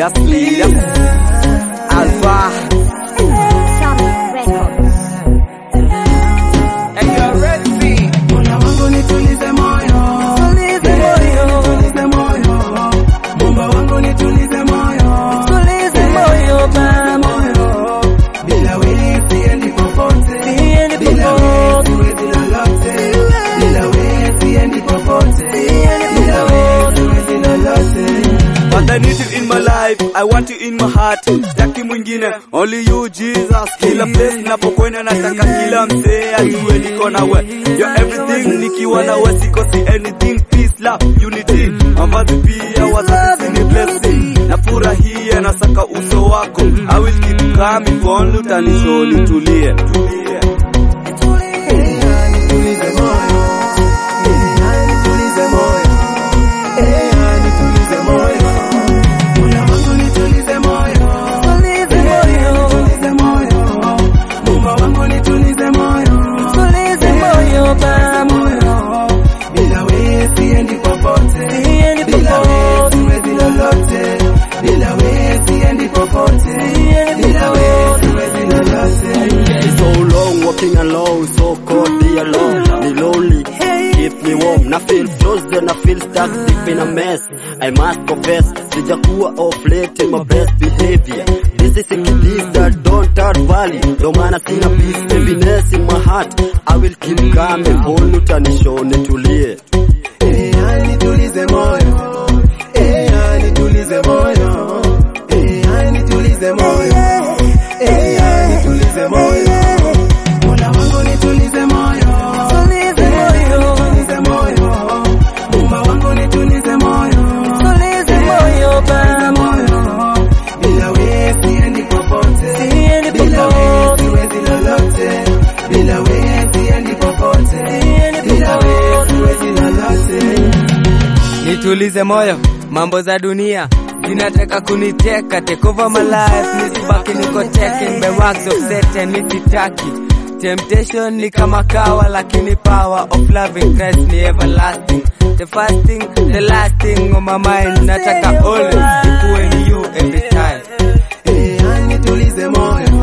us, lead us. Alpha. Sammy Records. And you're ready. Mola wangu nitulize moyo, Tulize moyo, tulize moyo. Mumba wangu nitulize moyo, tulize moyo baba. moyo. Bila wewe siendi popote, Siendi bila wewe popote. siwezi lolote, bila wewe siendi popote, bila wewe siwezi lolote. But I need you in my life, I want you in my heart. Sitaki mwingine, only you Jesus. Kila place napokwenda nataka kila msee ajue niko nawe. You're everything, nikiwa nawe sikosi anything. Peace, love, unity. Mavazi pia wazazi ni blessing. Nafurahia nasaka uso wako. I will keep coming, only utanishow nitulie. Tulie. Eh, nitulize moyo, eh, nitulize moyo, eh, nitulize moyo. Mola wangu nitulize moyo, Tulize moyo, nitulize moyo. Mumba wangu nitulize moyo, tulize moyo baba. moyo. Bila wewe siendi popote, Siendi bila wewe popote. siwezi lolote, bila wewe siendi popote, bila wewe siwezi lolote. It's so long walking alone, so cold, be alone, be lonely. Keep me warm, na feel frozen, na feel stuck deep in a mess. I must confess, sijakuwa off late in my best behavior. This is a kid that don't add value. Ndo maana sina peace, heaviness in my heart. I will keep coming, only utanishow nitulie. Eh, nitulize moyo, eh, nitulize moyo, eh, nitulize moyo, eh, nitulize moyo. Mola wangu nitulize moyo, Tulize moyo, nitulize moyo. Mumba wangu nitulize moyo, tulize moyo baba. moyo. Bila wewe siendi popote, Siendi bila wewe popote. siwezi lolote, bila wewe siendi popote, Siendi bila wewe popote. siwezi lolote. Nitulize moyo, mambo za dunia zinataka kuniteka, take over my life, nisibaki niko taken by works of Satan, nisitaki Temptation ni kama kawa, lakini power of loving Christ ni everlasting. The first thing, the last thing on my mind, nataka always ikuwe ni you every time. Eh, nitulize moyo,